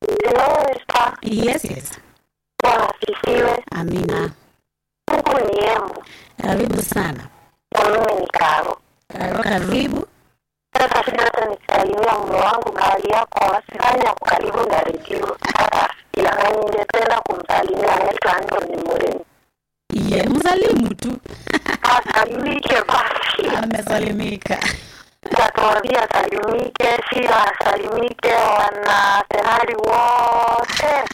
Hello, Esther. Yes, yes. Bwana asifiwe. Amina. Huku ni Embu Karibu sana. na mimi ni Karo. Karo, karibu. Sasa sina hata nikisalimia mume wangu mahali yako wasifanya yako karibu na redio hata ila ningependa kumsalimia anaitwa Anthony Mureni. Ye, msalimu tu. Asalimike basi. Amesalimika. Tatuambia asalimike, Shira asalimike, wana senari wote.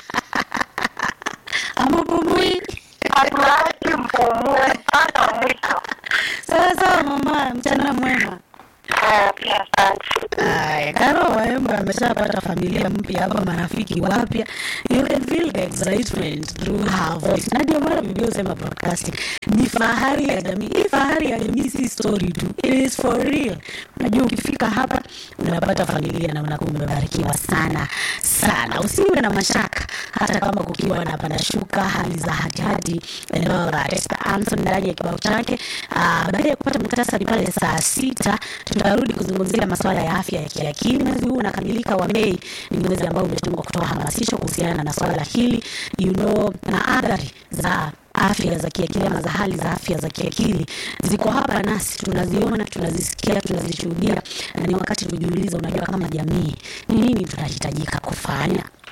Amupumui. Hatulaki mpumue mpaka mwisho. Sawa sawa mama, mchana mwema. Haya, pia asante. Aya, Karo Waemba ameshapata familia mpya hapa, marafiki wapya. You can feel the excitement through her voice. Na ndio maana Biblia husema broadcasting ni fahari ya jamii. Hii fahari ya jamii si story tu, it is for real. Unajua, ukifika hapa unapata familia na unakuwa umebarikiwa sana sana. Usiwe na mashaka, hata kama kukiwa na panashuka hali za hatihati and all that. Esther Anson ndani ya kibao chake. Ah, baada ya kupata muktasari pale saa sita tutarudi kuzungumzia masuala ya afya ya kiakili. Mwezi huu unakamilika wa Mei, ni mwezi ambao umetengwa kutoa hamasisho kuhusiana na swala hili you know, na athari za afya za kiakili ama za hali za afya za kiakili ziko hapa nasi, tunaziona, tunazisikia, tunazishuhudia, na ni wakati tujiulize, unajua, kama jamii ni nini tunahitajika kufanya